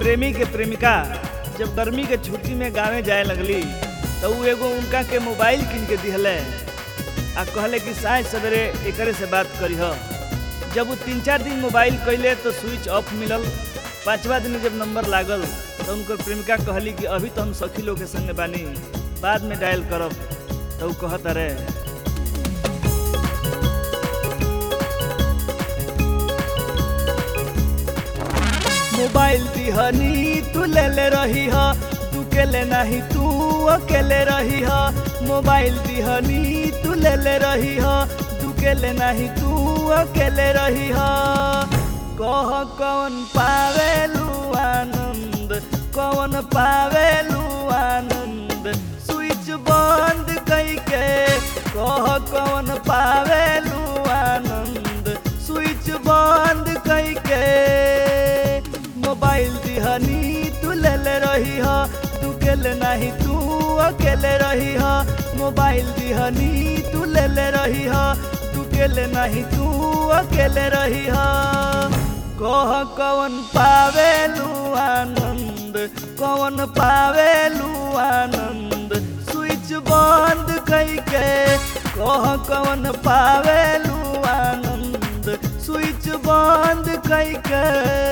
प्रेमी के प्रेमिका जब गर्मी के छुट्टी में गाँवे जाए लगली तो उ एगो उनका के मोबाइल किन के दिहले आ कहले कि साँझ सवेरे एकरे से बात करीह जब वो तीन चार दिन मोबाइल कैले तो स्विच ऑफ मिलल पाँचवा दिन जब नंबर लागल तो उनकर प्रेमिका कहली कि अभी तो हम सखी लोग के संगे बानी बाद में डायल करब तो उ कहत अरे मोबाइल दिहनी तू ले ले रही ह तू के ले नहीं तू अकेले रही ह मोबाइल दिहनी तू ले ले रही ह तू के ले नहीं तू अकेले रही ह कह कौन पावेलू आनंद कौन पावेलू आनंद स्विच बंद कई के कह कौन पावेलू आनंद स्विच बंद कई के मोबाइल दिहनी तू ले ले रही ह तू केले नहीं तू अकेले रही ह मोबाइल दिहनी तू ले ले रही ह तू केले नहीं तू अकेले रही ह कह कौन पावेलू आनंद कौन पावेलू आनंद स्विच बंद कई के कह कौन पावेलू आनंद स्विच बंद कई के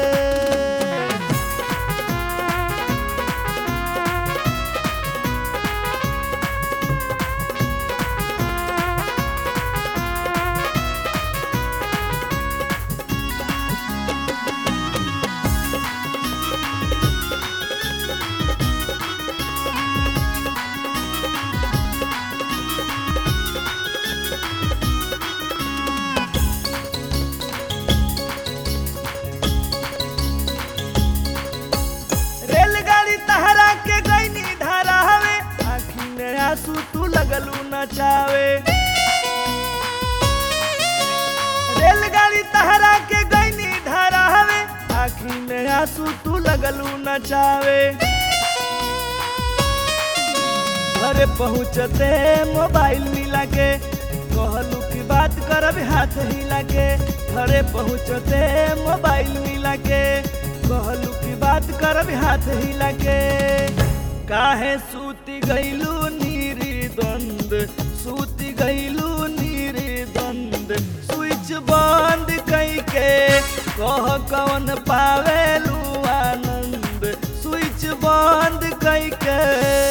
रेलगाड़ी तहरा के गईनी धारा हवे आखी में आंसू तू लगलू नचावे रेलगाड़ी तहरा के गईनी धारा हवे आखी में आंसू तू लगलू नचावे घरे पहुँचते मोबाइल मिला के कहलू की बात करब हाथ हिला के घरे पहुँचते मोबाइल मिला के कहलू की बात करब हाथ हिला के काहे सूती गईलू नीरी द्वंद सूती गईलू नीरी द्वंद स्विच बंद कई के कह कौन पावेलू आनंद स्विच बंद कई के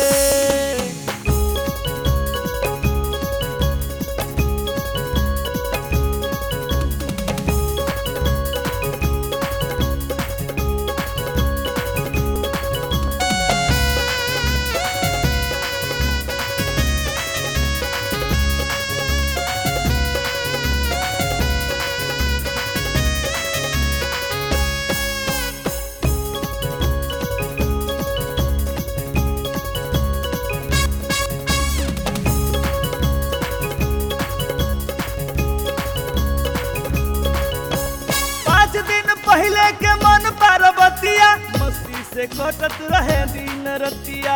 पाँच दिन पहले के मन पार्वतिया मस्ती से कटत रहे दिन रतिया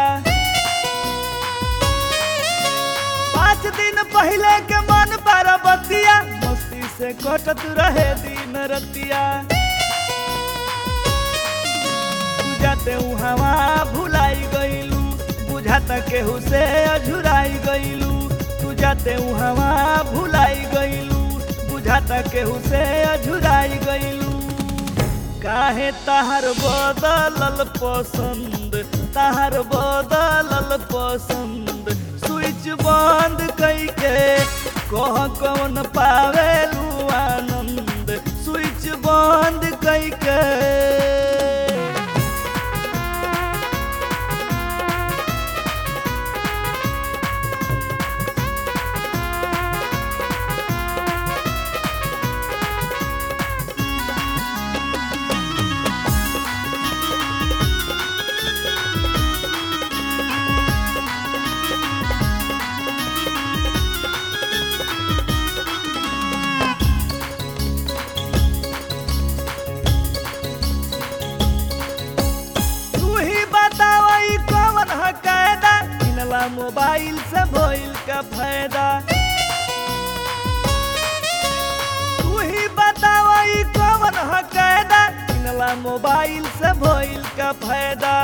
पाँच दिन पहले के मन पार्वतिया मस्ती से कटत रहे दिन रतिया बुझाते हवा भुलाई गईलू बुझाता केहू से अझुराई गईलू बुझाते हवा भुलाई गईलू बुझाता केहू से अझुराई गईलू काहे ताहर बदलल पसंद ताहर बदलल पसंद स्विच बंद कई के कह कौन पावेलू आनंद स्विच बंद कई के तू ही बताओ ई कौन है कायदा किनला मोबाइल से भइल का फायदा तू ही बताओ ई कौन है कायदा किनला तहरा मोबाइल से भइल का फायदा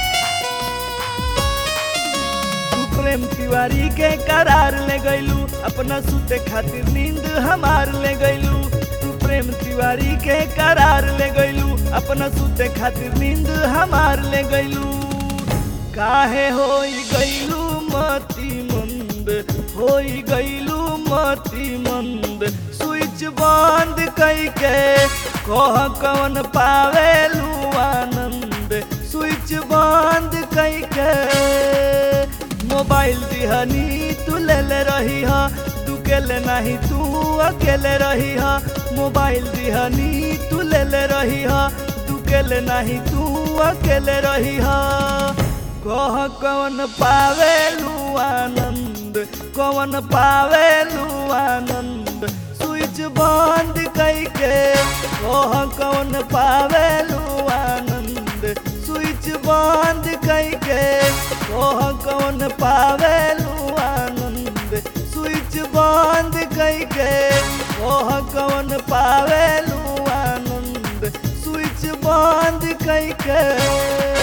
तू प्रेम तिवारी के करार ले गइलू अपना सुते खातिर नींद हमार ले गइलू तू प्रेम तिवारी के करार ले गइलू अपना सुते खातिर नींद हमार ले गइलू काहे होई गइलू मती मंद होई गइलू मती मंद स्विच बंद कइके कह कौन पावेलू आनंद स्विच बंद कइके मोबाइल दिहनी तू ले ले रही हा तू केले नहीं तू अकेले रही हा मोबाइल दिहनी तू ले ले रही हा तू केले नहीं तू अकेले रही हा कह कौन पावेलू आनंद कौन पावेलू आनंद स्विच बंद कइके कह कौन पावेलू आनंद स्विच बंद कइके कह कौन पावेलू आनंद स्विच बंद कइके कह कौन पावेलू आनंद स्विच बंद कइके